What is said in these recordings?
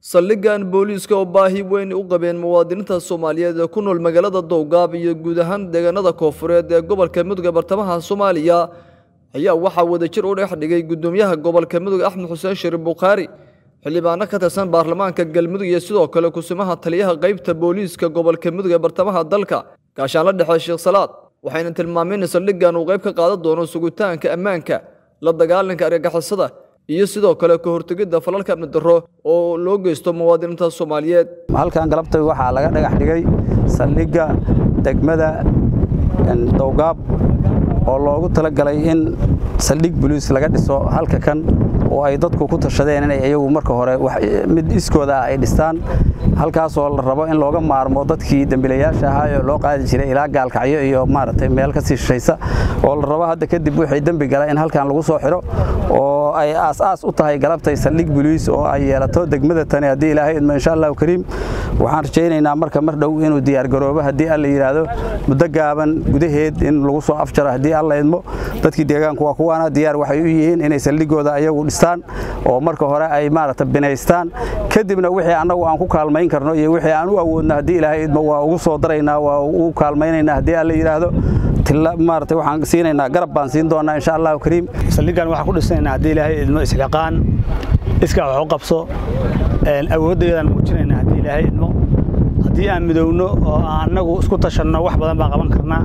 saldhiggan booliiska oo baahi weyn u qabeen muwaadiniinta soomaaliyeed ee ku nool magaalada dowgaab iyo guud ahaan deegaanada koofureed ee gobolka mudug ee bartamaha soomaaliya ayaa waxaa wadajir u dhex dhigay gudoomiyaha gobolka mudug axmed xuseen shariif bukhaari xildhibaano ka tirsan baarlamaanka galmudug iyo sidoo kale kusimaha taliyaha qaybta booliiska gobolka mudug ee bartamaha dalka gaashaanla dhexe sheekh salaad waxayna tilmaameen in saldhiggan uu qayb ka qaadan doono sugitaanka ammaanka la dagaalanka argagixisada iyo sidoo kale ka hortegidda falalka amni darro oo loo geysto muwaadiniinta soomaaliyeed halkan galabtay waxaa laga dhagax dhigay saldhigga degmada dowgaab oo loogu talagalay in saldhig boliis laga dhiso halka kan oo ay dadku ku tashadeen inay iyagu marka hore mid iskooda ah ay dhistaan halkaasoo la rabo in looga maarmo dadkii dembilayaasha ahaa ee loo qaadi jiray ilaa gaalkacyo iyo maaragtay meel ka sii shishaysa oo la rabo hadda kadib wixii dembi gala in halkan lagu soo xidho oo ay aas-aas u tahay galabtay saldhig boliis oo ay yeelato degmada tani haddii ilaahay idmo insha allahu kariim waxaan rajaynaynaa marka mar dhow inuu diyaargaroobo haddii alla yidhaahdo muddo gaaban gudaheed in lagu soo afjaro haddii alla idmo dadkii deegaanku waa kuwaana diyaar waxay u yihiin inay saldhigooda ayagu dhistaan oo marka hore ay maaragta binaystaan kadibna wixii annagu aan ku kaalmayn karno iyo wixii aan u awoodno haddii ilaahay idmo waa ugu soo daraynaa waa ugu kaalmaynaynaa haddii alla yidhaahdo maarata waxaan siinaynaa garab baan siin doonaa insha allahu kariim saldhiggan waxaan ku dhisnaynaa haddii ilaahay idmo isliqaan iskaa wax u qabso awooddaydaan muujinaynaa haddii ilaahay idmo haddii aan midowno oo aan annagu isku tashanno wax badan baan qaban karnaa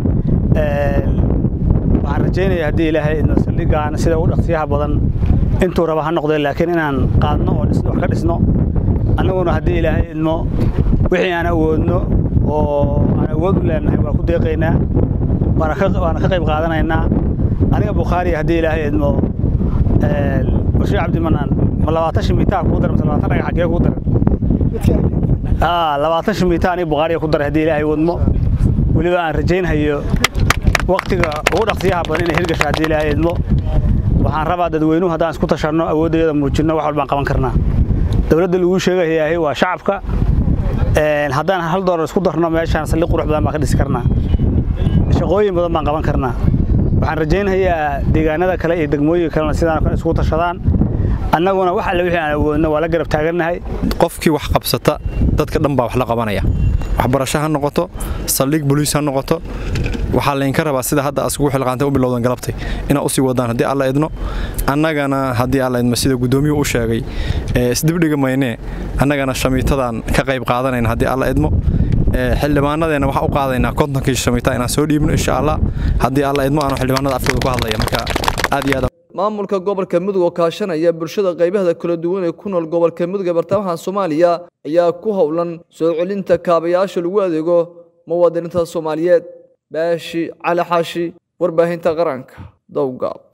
waxaan rajaynaya haddii ilaahay idmo saldhiggan sida ugu dhaqsiyaha badan intuu raba ha noqdee laakiin inaan qaadno oo dhisno wax ka dhisno annaguna haddii ilaahay idmo wixii aan awoodno oo aan awood u leenahay waa ku deeqaynaa waana ka qayb qaadanaynaa aniga bukhaari haddii ilaahay idmo bashiir cabdimanaan ma labaatan shimitaa kuu daran mase labaatan dhagax xagee kuu daran labaatan shimitaa aniga bukhaariga ku daray haddii ilaahay wadmo weliba aan rajaynhayo waktiga ugu dhaqsiyaha badan inay hirgasho haddii ilaahay idmo waxaan rabaa dadweynuhu haddaan isku tashanno awooddeeda muujinno wax walbaan qaban karnaa dowladda laguu sheegayaahay waa shacabka haddaan hal doolar isku darno meeshaan saldhig qurux badan baan ka dhisi karnaa shaqooyin badan baan qaban karnaa waxaan rajaynhayaa deegaanada kale iyo degmooyinka kalena sidaan kale isku tashadaan annaguna wax alle wixii aan awoodno waa la garab taagannahay qofkii wax qabsata dadka dhan baa wax la qabanaya waxbarasho ha noqoto saldhig boliis ha noqoto waxaa laydinka rabaa sida hadda askugu xilqaantay u bilowdan galabtay inaad usii wadaan haddii alla idno annagana haddii alla idmo sida guddoomiyuhu u sheegay isdibdhiga maynee annagana shamiitadan ka qayb qaadanayna haddii alla idmo xildhibaanadeenna waxaa u qaadaynaa kontonkii shamiita inaan soo dhiibno insha allah haddii alla idmo aanu xildhibaanada afkooda ku hadlaya marka aad iyo aad maamulka gobolka mudug oo kaashanaya bulshada qaybaheeda kala duwan ee ku nool gobolka mudug ee bartamaha soomaaliya ayaa ku howlan soo celinta kaabayaasha lagu adeego muwaadiniinta soomaaliyeed baashi cali xaashi warbaahinta qaranka dowgaab